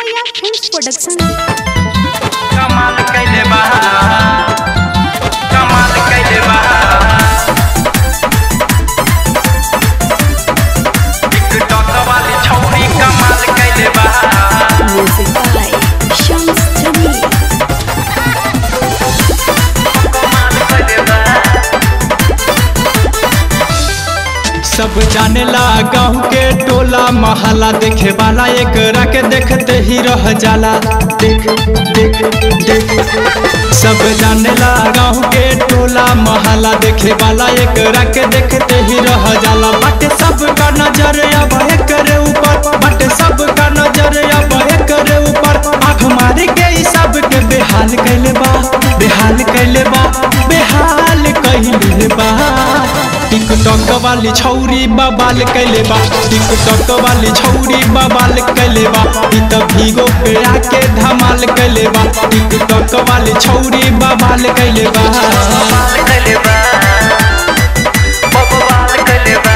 भैया film production कमाल कैले बा कमाल कैले बा टिकटॉक वाली छौरी कमाल कैले बा म्यूजिक बाय शम्स जमील कमाल कैले बा सब जानेला गाँव के टोला महला देखे वाला एक के देखते ही रह जाला देख देख देख सब जानेला गाँव के टोला महला देखे वाला एक के देखते ही रह जाला बाटे सब का नजर अब करे ऊपर बाटे सब का नजर अब करे ऊपर आँख मारे के ई सब के बेहाल कैले बा बेहाल कैले बा बेहाल कैले बा टिकटॉक वाली छौरी बबाल कैले बा टिकटॉक वाली छौरी बबाल कैले बा ई त भीगो पे आके धमाल कैले बा टिकटॉक वाली छौरी बबाल कैले बा कमाल कैले बा बवाल कैले बा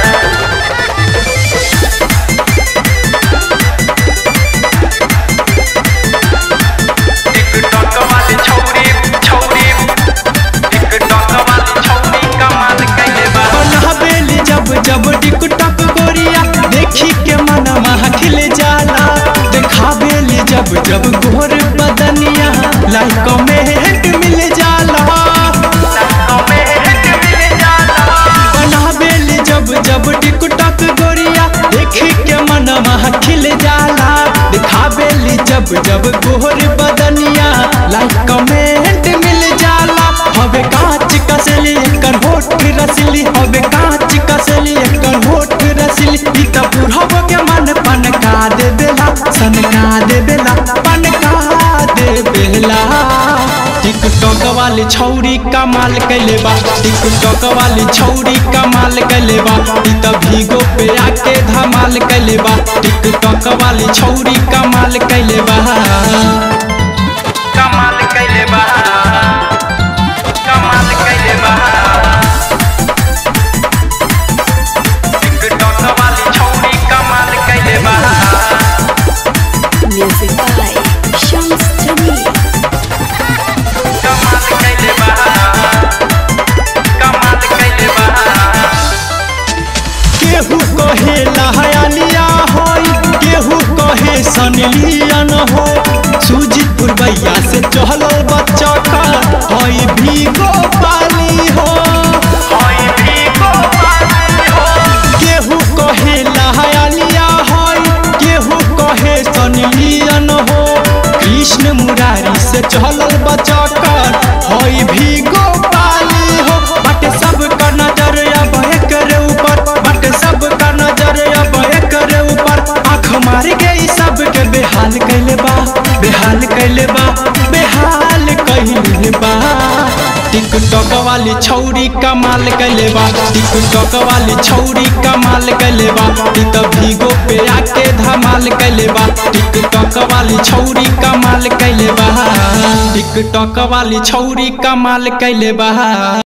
टिकटॉक वाली छौरी छौरी टिकटॉक वाली छौरी कमाल कैले बा हवेली जब जब टिकटॉक गोरिया देखी के मनवा खिल जाला देखावेली जब जब घोर बदनिया लाइक कमेंट मिल जाला कमेंट मिल जाला बनावेली जब जब टिकटॉक गोरिया देखी के मनवा खिल जाला दिखावेली जब जब गोर बदनिया लाइक कमेंट मिल जाला हवे कांच कसली एकर होठ रसली हवे कांच कसली एकर होठ रसली ई त बुढ़ब के मन पन का दे बेला सन का दे बेला पन का दे बेला टिकटॉक वाली छौरी कमाल कैले बा टिकटॉक वाली छौरी कमाल कैले बा ई त भीगो पे आके धमाल कैले बा टिकटॉक वाली छौरी कमाल कैले बा कमाल कैले बा कमाल कैले बा टिकटॉक वाली छौरी कमाल कैले बा म्यूजिक बाय शम्स जमील कमाल कैले बा कमाल कैले बा केहू कहे लहयालिया होई केहू कहे सनलियन हो सुजीत पुरबैया से चहलो बच्चा का होई भीगो पाली हो होई भी को पाली हो केहू कहे लहयालिया होई केहू कहे सनलियन हो कृष्ण मुरारी से चहलल बच्चा कर होई भीगो पाली हो बट सब का नजर अब करे ऊपर बट सब का नजर अब करे ऊपर आँख मार गई सब के बेहाल कैले बा बेहाल कैले बा बेहाल कैले बा टिकटॉक वाली छौरी कमाल कैले बा टिकटॉक वाली छौरी कमाल कैले बा ई त भीगो पे आके धमाल कैले बा टिकटॉक वाली छौरी कमाल कैले बा टिकटॉक वाली छौरी कमाल कैले बा